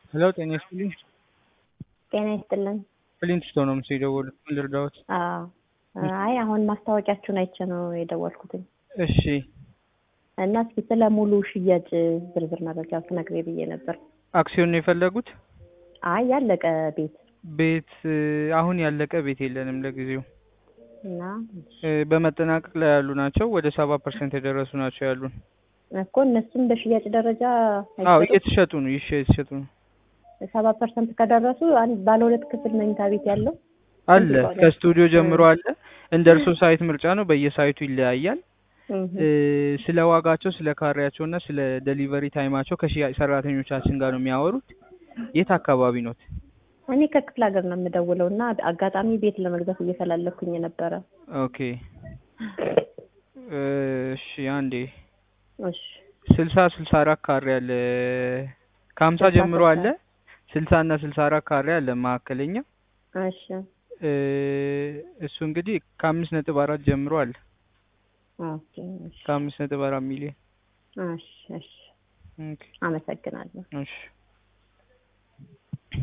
ሄሎ ጤና ይስጥልኝ። ጤና ይስጥልን። ፕሊንት ስቶን ነው ምስ የደወሉት። ምን ልርዳዎት? አዎ አይ አሁን ማስታወቂያችሁን አይቼ ነው የደወልኩትኝ እሺ እና እስኪ ስለ ሙሉ ሽያጭ ዝርዝር መረጃ ትነግሬ ብዬ ነበር። አክሲዮን ነው የፈለጉት? አይ ያለቀ ቤት ቤት አሁን ያለቀ ቤት የለንም ለጊዜው እና እ፣ በመጠናቀቅ ላይ ያሉ ናቸው። ወደ ሰባ ፐርሰንት የደረሱ ናቸው ያሉን። እኮ እነሱም በሽያጭ ደረጃ አዎ አይሸጡም? እየተሸጡ ነው ይሸ የተሸጡ ነው ሰባ ፐርሰንት ከደረሱ አንድ ባለ ሁለት ክፍል መኝታ ቤት ያለው አለ ስንት ይባላል? ከስቱዲዮ ጀምሮ አለ። እንደ እርሶ ሳይት ምርጫ ነው። በየሳይቱ ይለያያል። እህ፣ እ፣ ስለ ዋጋቸው፣ ስለ ካሬያቸው እና ስለ ዴሊቨሪ ታይማቸው ከሽያጭ ሰራተኞቻችን ጋር ነው የሚያወሩት። የት አካባቢ ኖት? እኔ ከክፍለ ሀገር ነው የምደውለው እና አጋጣሚ ቤት ለመግዛት እየፈላለኩኝ ነበረ። ኦኬ እሺ አንዴ እሺ ስልሳ ስልሳ አራት ካሬ አለ ከሀምሳ ስልሳ ጀምሮ ስልሳ አለ ስልሳ እና ስልሳ አራት ካሬ አለ መካከለኛ እሺ እ፣ እሱ እንግዲህ ከአምስት ነጥብ አራት ጀምሮ አለ ኦኬ እሺ ከአምስት ነጥብ አራት ሚሊዮን እሺ እሺ ኦኬ አመሰግናለሁ። እሺ